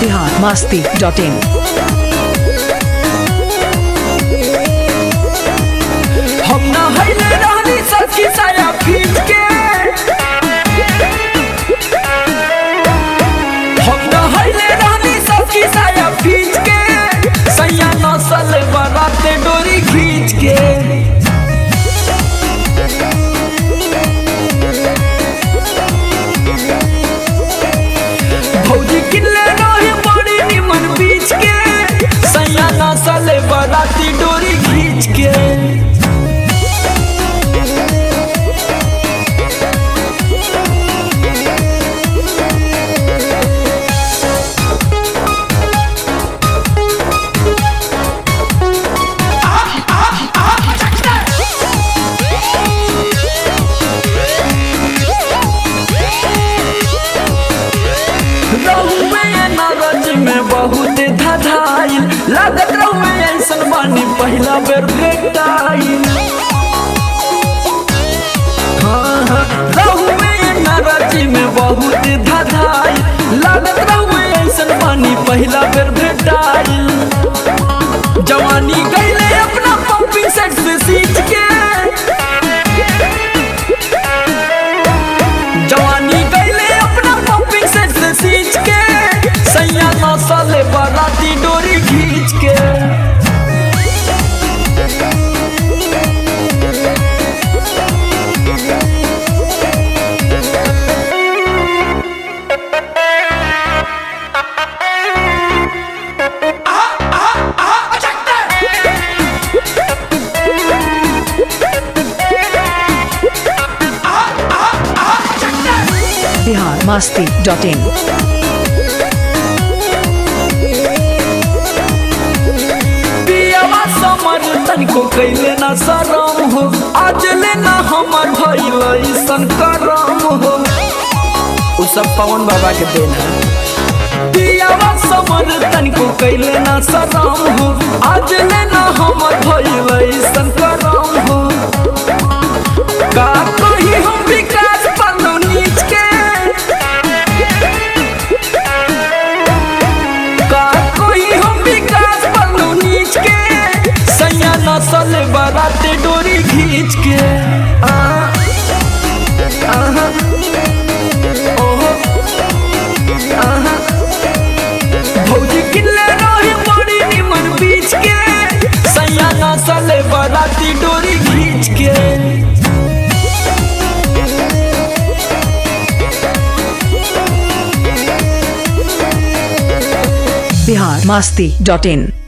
Bihar Masti dot in हम ना हईले रहनी सखी साया खींच के हम ना हईले रहनी सखी साया खींच के सैया नसल बराते डोरी खींच के भौजी किल्ले रही बड़ी निमन बीच के सैया नसल बराती डोरी खींच के रहुए नरज में बहुत धधाइल लागत रहुए ऐसन बानी पहला बेर भेटाइल हाँ, हाँ, रहुए नरज में बहुत धधाइल लागत रहुए ऐसन बानी पहला बेर भेटाइल जवानी गईले अपना पंपिंग सेट से सींच के जवानी गईले अपना पंपिंग सेट से सींच के सैया नौसाले बराती डोरी खींच के बिहार मास्ती डॉट इन पियावा समर तनिको कैले ना शरम हो आज लेना हमर भइल ऐसन करम हो उ सब पवन बाबा के देन है पियावा समर तनिको कैले ना शरम हो आज लेना हमर भइल ऐसन करम हो का कही हम विकास पन्नू नीच के का कोई हम विकास पन्नू नीच के सैया नसल बराते डोरी खींच के आ, आहा, ओहो, आहा। भौजी किल्ले रही बड़ी निमन बीच के सैया नसल बराती डोरी खींच के बिहार मास्ती डॉट इन